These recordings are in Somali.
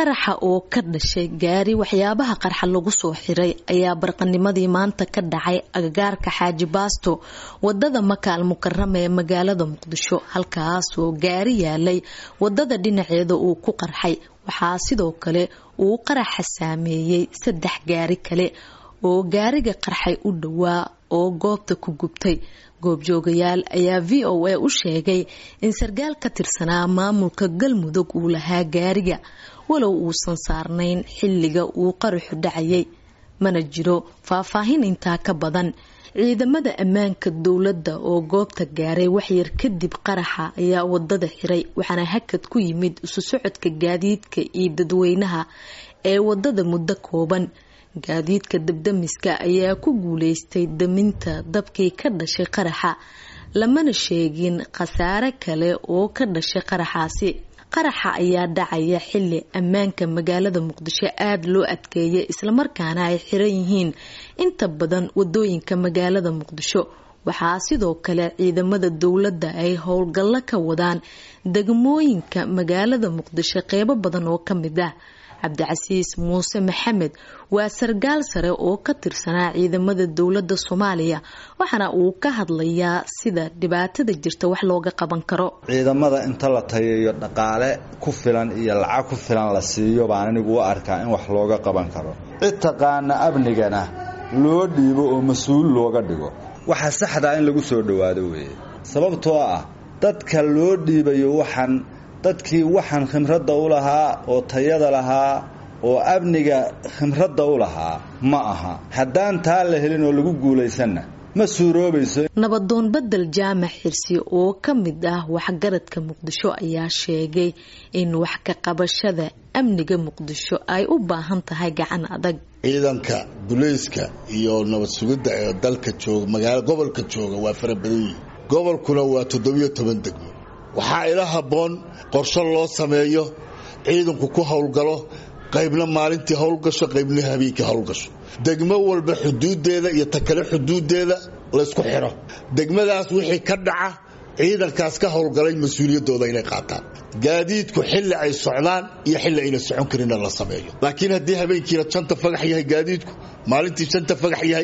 qaraxa oo ka dhashay gaari waxyaabaha qarxa lagu soo xiray ayaa barqanimadii maanta ka dhacay agagaarka xaaji baasto wadada makaal mukarama ee magaalada muqdisho halkaasoo gaari yaalay wadada dhinaceeda uu ku qarxay waxaa sidoo kale uu qaraxa saameeyey saddex gaari kale oo gaariga qarxay u dhowaa oo goobta ku gubtay goobjoogayaal ayaa v o a u sheegay in sarkaal ka tirsanaa maamulka galmudug uu lahaa gaariga walow uusan saarnayn xilliga uu qaraxu dhacayay mana jiro faahfaahin intaa ka badan ciidamada ammaanka dowladda oo goobta gaaray waxyar kadib qaraxa ayaa wadada xiray waxaana hakad ku yimid isu socodka gaadiidka iyo dadweynaha ee wadada muddo kooban gaadiidka dabdamiska ayaa ku guuleystay daminta dabkii ka dhashay qaraxa lamana sheegin khasaare kale oo ka dhashay qaraxaasi qaraxa ayaa dhacaya xili ammaanka magaalada muqdisho aada loo adkeeyay islamarkaana ay xiran yihiin inta badan wadooyinka magaalada muqdisho waxaa sidoo kale ciidamada dowladda ay howlgallo ka wadaan degmooyinka magaalada muqdisho qeybo badan oo ka mid ah cabdicasiis muuse maxamed waa sarkaal sare oo ka tirsanaa ciidamada dowladda soomaaliya waxaana uu ka hadlayaa sida dhibaatada jirta wax looga qaban karo ciidamada inta la tayayo dhaqaale ku filan iyo lacag ku filan la siiyo baan anigu u arkaa in wax looga qaban karo cid taqaana amnigana loo dhiibo oo mas-uul looga dhigo waxa saxdaa in lagu soo dhowaado weeye sababtoo ah dadka loo dhiibayo waxaan dadkii waxaan khimradda u lahaa oo tayada lahaa oo amniga khimradda u lahaa ma aha haddaan taa la helin oo lagu guulaysanna ma suuroobayso nabadoon bedel jaamac xirsi oo ka mid ah waxgaradka muqdisho ayaa sheegay in wax ka qabashada amniga muqdisho ay u baahan tahay gacan adag ciidanka bulayska iyo nabad sugidda ee dalka jooga magaalo gobolka jooga waa fara badan yihin gobolkuna waa toddobiyo toban degmo waxaa ila habboon qorsho loo sameeyo ciidanku ku howlgalo qaybna maalintii howlgasho qaybna habeenkii howlgasho degmo walba xuduudeeda iyo takale xuduudeeda laysku xiro degmadaas wixii ka dhaca ciidankaas ka howlgalay mas-uuliyaddooda inay qaataan gaadiidku xilli ay socdaan iyo xilli ayna socon karinna la sameeyo laakiin haddii habeenkiina janta fagax yahay gaadiidku maalintii janta fagax yahay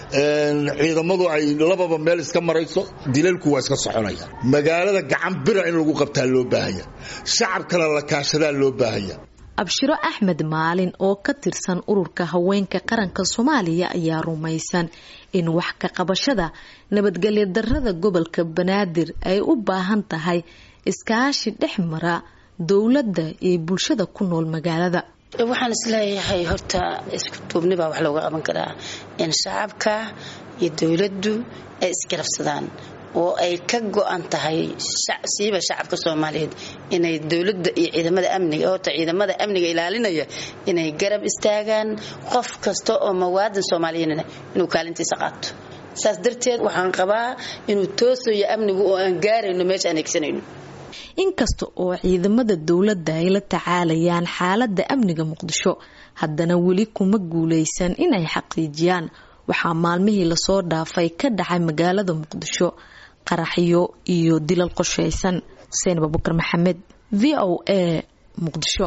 ciidamadu ay lababa meel iska marayso dilalku waa iska soconaya magaalada gacan bira in lagu qabtaa loo baahanya shacabkana la kaashadaa loo baahanya abshiro axmed maalin oo ka tirsan ururka haweenka qaranka soomaaliya ayaa rumaysan in wax ka qabashada nabadgelyo darada gobolka banaadir ay u baahan tahay iskaashi dhex mara dowladda iyo bulshada ku nool magaalada waxaan isleeyahay horta isku duubni baa wax looga qaban karaa in shacabka iyo dowladdu ay isgarabsadaan oo ay ka go-an tahay siiba shacabka soomaaliyeed inay dowladda iyo ciidamada amniga horta ciidamada amniga ilaalinaya inay garab istaagaan qof kasta oo mawaadan soomaaliyeedna inuu kaalintiisa qaato saas darteed waxaan qabaa inuu toosayo amnigu oo aan gaarayno meesha aan egsanayno inkasta oo ciidamada dowladda ay la tacaalayaan xaaladda amniga muqdisho haddana weli kuma guulaysan inay xaqiijiyaan waxaa maalmihii lasoo dhaafay ka dhacay magaalada muqdisho qaraxyo iyo dilal qoshaysan xuseen abubakar maxamed v o a muqdisho